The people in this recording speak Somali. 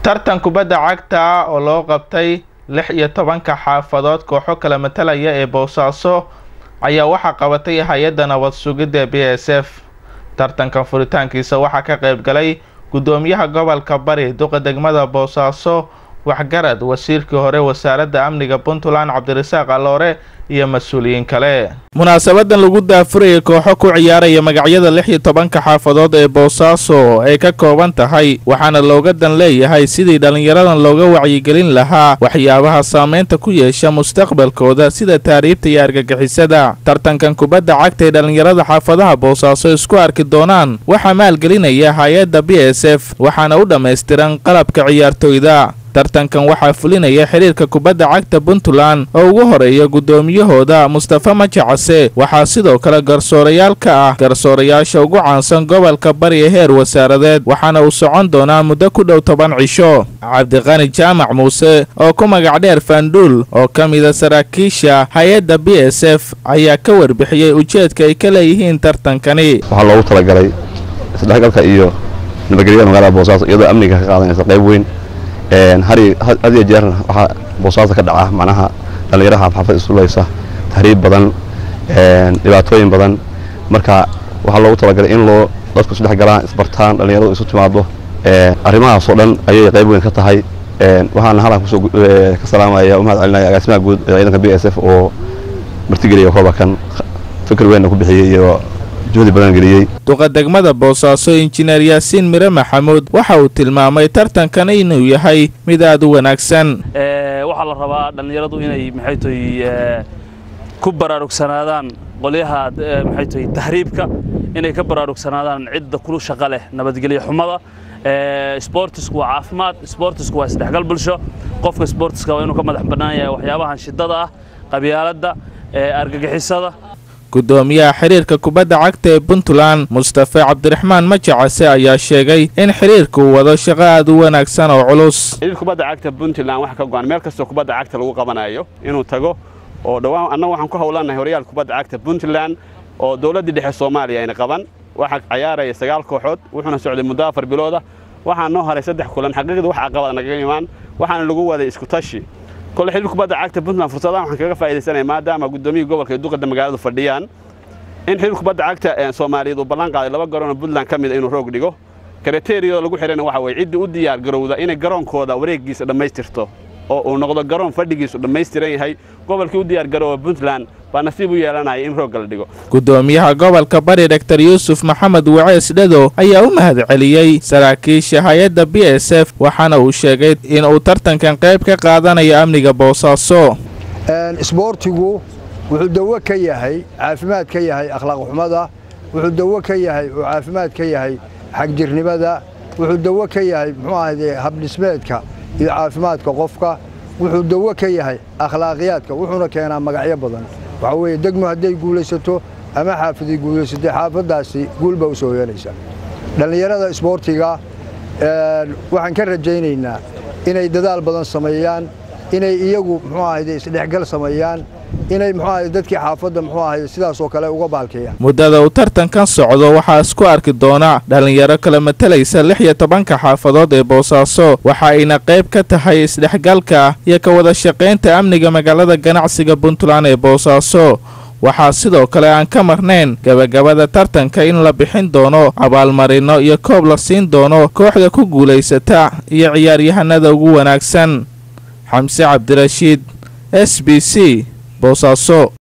tartan kubadda cagta oo loo qabtay lix iyo tobanka xaafadood kooxo kala matalaya ee boosaaso ayaa waxaa qabatay hay-adda nabad sugidda b s f tartankan furitaankiisa waxaa ka qayb galay guddoomiyaha gobolka bari duqa degmada boosaaso waxgarad wasiirkii hore wasaaradda amniga puntland cabdirasaaq aloore iyo mas-uuliyiin kale munaasabadan lagu daafurayay kooxo ku ciyaaraya magacyada lix iyo tobanka xaafadood ee boosaaso ay ka kooban tahay waxaana looga dan leeyahay sidii dhallinyaradan looga wacyigelin lahaa waxyaabaha saameynta ku yeesha mustaqbalkooda sida taariibta iyo argagixisada tartankan kubadda cagta ee dhallinyarada xaafadaha boosaaso isku arki doonaan waxaa maalgelinaya hay-adda b s f waxaana u dhammaystiran qalabka ciyaartoyda tartankan waxaa fulinaya xiriirka kubadda cagta puntland oo ugu horeeya guddoomiyahooda mustafa majacase waxaa sidoo kale garsoorayaal ka ah garsoorayaasha ugu caansan gobolka bari ee heer wasaaradeed waxaana uu socon doonaa muddo ku dhow toban cisho cabdiqani jaamac muuse oo ku magac dheer faanduul oo ka mida saraakiisha hay-adda b s f ayaa ka warbixiyey ujeedka ay ka leeyihiin tartankani waxaa loogu talagalay isdhexgalka iyo nabadgelyada magaalada boosaaso iyadoo amniga ka qaadanaysa qayb weyn had iyo jeer waxaa boosaaso ka dhaca macnaha dhallinyaraha xaafad isulaysa tahriib badan dhibaatooyin badan marka waxaa loogu talagalay in loo dadku isdhex galaan isbartaan dhallinyaradu isu timaado arrimahaasoo dhan ayay qayb weyn ka tahay waxaana halkan kusoo ka salaamaya u mahad celinaya agaasimaha guud ee ciidanka b s f oo martigeliya koobakan fikir weynna ku bixiyey iyo juhdi badan geliyey duqa degmada boosaaso injineer yaasiin mire maxamuud waxa uu tilmaamay tartankan inuu yahay mid aad u wanaagsan waxaa la rabaa dhallinyaradu inay maxay tahay ku baraarugsanaadaan qolyaha maxay tahay tahriibka inay ka baraarugsanaadaan cidda kulu shaqo leh nabadgelyo xumada sboortisku waa caafimaad sboortisku waa isdhexgal bulsho qofka sboortiska waa inuu ka madax bannaan yahay waxyaabahan shidada ah qabyaaladda argagixisada guddoomiyaha xiriirka kubadda cagta ee puntland mustafe cabdiraxmaan majacase ayaa sheegay in xiriirku wado shaqo aad u wanaagsan oo culus xiriir kubadda cagta puntland waxa ka go'an meel kastoo kubadda cagta lagu qabanayo inuu tago oo dhowaan annagu waxaan ku howlanahay horyaal kubadda cagta puntland oo dowladdii dhexe soomaaliya ayna qaban waxaa cayaaraya sagaal kooxood wuxuuna socday muddo afar bilooda waxaa noo haray saddex kulan xaqiiqdii wax caqabad nagaga imaan waxaana lagu waday isku tashi kole xiriir kubadda cagta puntland fursadahan waxaan kaga faa'iidaysanaya maadaama guddoomiyii gobolka iyo duqadda magaaladu fadhiyaan in xiriir kubadda cagta soomaaliyeed uu ballan qaaday laba garoonoo puntland ka mida inuu roog dhigo kriteriyada lagu xidhana waxa weye ciddii u diyaar garowda inay garoonkooda wareeggiisa dhammaystirto oo uu noqdo garoon fadhigiisu dhammaystiran yahay gobolkii u diyaar garooba puntland baa nasiib u yeelanaya in roogga la dhigo guddoomiyaha gobolka bari doktor yuusuf maxamed wacees dhado ayaa u mahad celiyey saraakiisha hay-adda b s f waxaana uu sheegay in uu tartankan qayb ka qaadanayo amniga boosaaso isboortigu wuxuu dawo ka yahay caafimaad ka yahay akhlaaq xumada wuxuu dawo ka yahay oo caafimaad ka yahay xagjirnimada wuxuu dawo ka yahay muxuu ahayde habdhismeedka iyo caafimaadka qofka wuxuu dawo ka yahay akhlaaqiyaadka wuxuuna keenaa magacyo badan waxaa weeye degmo hadday guulaysato ama xaafaday guulaysatay xaafaddaasi guulbaa u soo yeelaysa dhallinyarada isboortiga waxaan ka rajaynaynaa inay dadaal badan sameeyaan inay iyagu muxuu ahayde isdhexgal sameeyaan inay muxuu ahayde dadkii xaafadda muxuu ahayde sidaasoo kale uga baalkeeyaan muddada uu tartankan socdo waxaa isku arki doona dhallinyaro kala matalaysa lix iyo tobanka xaafadood ee boosaaso waxa ayna qayb ka tahay isdhexgalka iyo ka wada shaqaynta amniga magaalada ganacsiga puntland ee boosaaso waxaa sidoo kale aan ka marnayn gebagabada tartanka in la bixin doono abaalmarino iyo koob la siin doono kooxda ku guulaysata iyo ciyaaryahanada ugu wanaagsan xamse cabdirashiid s b c boosaaso